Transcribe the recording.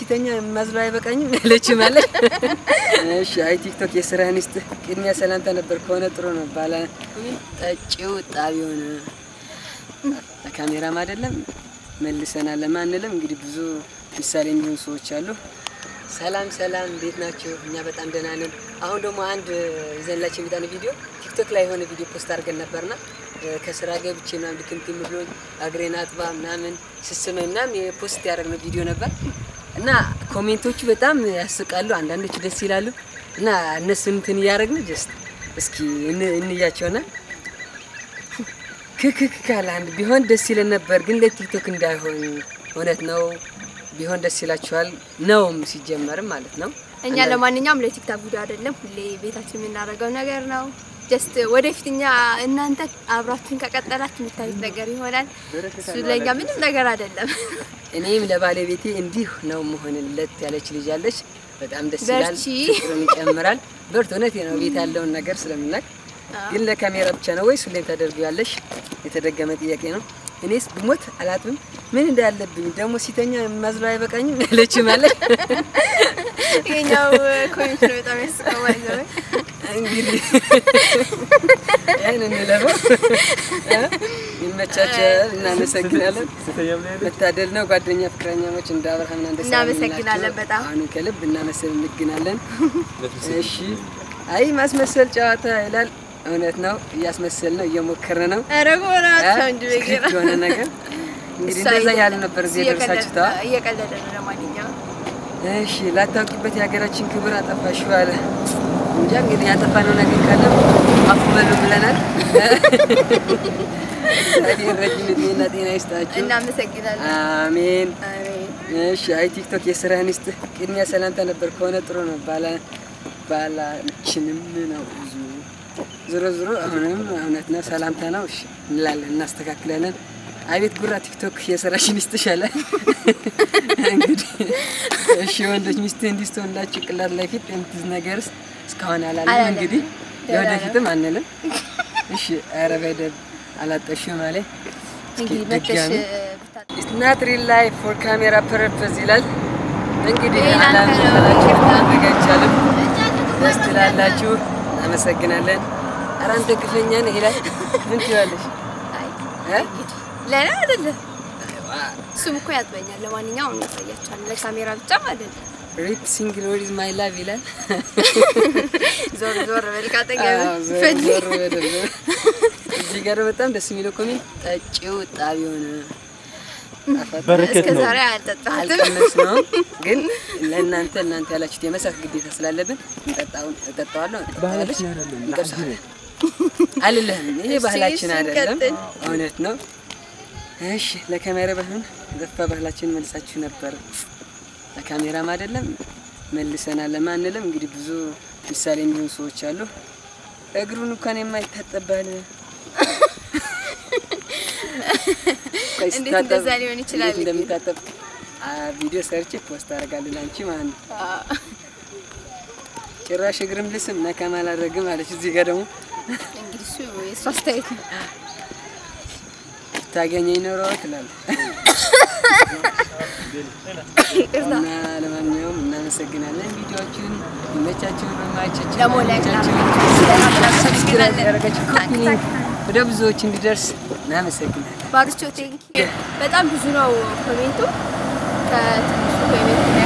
ሲተኛ ማዝለው አይበቃኝም ያለች ማለት እሺ። አይ ቲክቶክ የስራህን ይስጥህ። ቅድሚያ ሰላምታ ነበር ከሆነ ጥሩ ነው። ባለ ጠጪው ጣቢውን ለካሜራም አይደለም መልሰናል ለማንልም እንግዲህ ብዙ ምሳሌ የሚሆኑ ሰዎች አሉ። ሰላም ሰላም፣ እንዴት ናቸው? እኛ በጣም ደህና ነን። አሁን ደግሞ አንድ ይዘንላቸው የሚጣን ቪዲዮ ቲክቶክ ላይ የሆነ ቪዲዮ ፖስት አድርገን ነበርና ከስራ ገብቼ ምናምን ድክምክም ብሎኝ እግሬን አጥባ ምናምን ስስመኝ ምናምን የፖስት ያደረግነው ቪዲዮ ነበር እና ኮሜንቶቹ በጣም ያስቃሉ፣ አንዳንዶቹ ደስ ይላሉ እና እነሱን እንትን እያደረግን ጀስት እስኪ እን- እንያቸውና ክክክ ካለ አንድ ቢሆን ደስ ይለን ነበር፣ ግን ለቲክቶክ እንዳይሆን እውነት ነው። ቢሆን ደስ ይላችኋል ነውም ሲጀመርም ማለት ነው። እኛ ለማንኛውም ለቲክታክ ቪዲዮ አይደለም፣ ሁሌ ቤታችን የምናደርገው ነገር ነው። ጀስት ወደፊት እኛ እናንተ አብራችሁን ከቀጠላችሁ የምታዩት ነገር ይሆናል። እሱ ለእኛ ምንም ነገር አይደለም። እኔም ለባለቤቴ እንዲህ ነው መሆንለት ያለች ልጅ አለች። በጣም ደስ ይላል፣ በርቺ። ፍቅርን ይጨምራል። በርት እውነቴ ነው ቤት ያለውን ነገር ስለምናቅ ግን ለካሜራ ብቻ ነው ወይስ ሁሌም ታደርጊዋለሽ? የተደገመ ጥያቄ ነው። እኔስ ብሞት አላጥብም ምን እንዳለብኝ ደግሞ ሲተኛ ማዝለው አይበቃኝም ያለች ማለት ይሄኛው ኮሜንት ነው በጣም ያስቀው ማለት ነው። እንግዲህ ያን እንለፈው። ይመቻቸል። እናመሰግናለን። መታደል ነው ጓደኛ ፍቅረኛሞች እንደ አብርሃምና እንደ ሳራ እናመሰግናለን የምንላቸው። በጣም። አሁን ከልብ እናመሰግናለን። እሺ አይ ማስመሰል ጨዋታ ይላል። እውነት ነው፣ እያስመሰል ነው፣ እየሞከረ ነው ኧረ ጎራቸው እንጂ ስክሪፕት የሆነ ነገር እንግዲህ እንደዛ ያለ ነበር እዚህ የደረሳችሁ ተዋ። እየቀለደ ነው። ለማንኛውም እሺ ላታውቂበት የሀገራችን ክብር አጠፋሽው አለ። እንጃ እንግዲህ ያጠፋነው ነገር ካለ አፉ በሉ ብለናል። እግዚአብሔር ረጅም እድሜና ጤና ይስጣችሁ። እናመሰግናለን። አሜን። አሜን። እሺ አይ ቲክቶክ የስራህን ይስጥህ። ቅድሚያ ሰላምታ ነበር ከሆነ ጥሩ ነው። ባላ ባላችንም ነው ብዙ ዞሮ ዞሮ አሁንም እውነት ነው ሰላምታ ነው። እሺ እንላለን፣ እናስተካክላለን። አቤት ጉራ ቲክቶክ የስራሽን ይስጥሽ አለ። እንግዲህ እሺ ወንዶች ሚስትህ እንዲስትሆንላችሁ ጭንቅላት ላይ ፊት የምትዝ ነገርስ እስካሁን አላለም። አላለም። እንግዲህ ደህና ነው። ለወደፊትም አንልም። እሺ ኧረ በደብ አላጠሽም አለ። እስኪ እንግዲህ መተሽ ድጋሚ ብታ ኢትስ ናት ሪል ላይፍ ፎር ካሜራ ፐርፐዝ ይላል። እንግዲህ ይሄ አላም ላንተ ነው። ካላችሁ ይቅርታ። ማድረግ አይቻልም። ደስ ትላላችሁ። እናመሰግናለን። ኧረ አንተ ግፈኛ ነህ ይላል። ምን ትላለሽ? አይ እ? ለኔ አይደለም እሱም እኮ ያጥበኛል። ለማንኛውም እናሳያቸዋለን። ለካሜራ ብቻ ማለት ነው። ሪፕ ሲንግል ወሪዝ ማይ ላቭ ይላል። ዞር ዞር በል አዎ፣ ካጠገብ ዞር ፈጅ ዞር በደል ነው። እዚህ ጋር በጣም ደስ የሚለው ኮሜንት ጠጪው ጣቢውን እስከ ዛሬ አልጠጣሁትም። አልቀመስ ነው ግን ለእናንተ እናንተ ያላችሁት የመሳት ግዴታ ስላለብን እንጠጣውን እጠጣዋለሁ እንጠጣዋለች እንቀምሰዋለን። አልልህም ይሄ እሺ፣ ባህላችን እሺ፣ አይደለም፣ እንቀጥል። እውነት ነው። እሺ ለካሜራ ባይሆን ዘፋ ባህላችን መልሳችሁ ነበር። ለካሜራም አይደለም መልሰናል ለማንልም እንግዲህ ብዙ ምሳሌ የሚሆኑ ሰዎች አሉ። እግሩን እንኳን የማይታጠብ ባል ቆይ እንዴት ስታጠብ እንደዛ ሊሆን ይችላል እንዴት እንደሚታጠብ አ ቪዲዮ ሰርቼ ፖስት አደርጋለሁ ለአንቺ ማለት ነው። ጭራሽ እግርም ልስም ነካም አላደርግም አለች። እዚህ ጋር ደግሞ እንግዲህ እሱ የእሱ አስተያየት ነው። ታገኘኝ ኖሮ ትላለህ። ይቅርታ እና ለማንኛውም እናመሰግናለን። ቪዲዮዎችን ይመቻችሁን፣ በማይቻችሁ ደግሞ ላይክ ሰብስክራይብ ያደረጋችሁ ኮፒ ሊንክ ወደ ብዙዎች እንዲደርስ እናመሰግናለን። ባርቾ ቴንኪ በጣም ብዙ ነው ኮሜንቱ። ከትንሹ ኮሜንት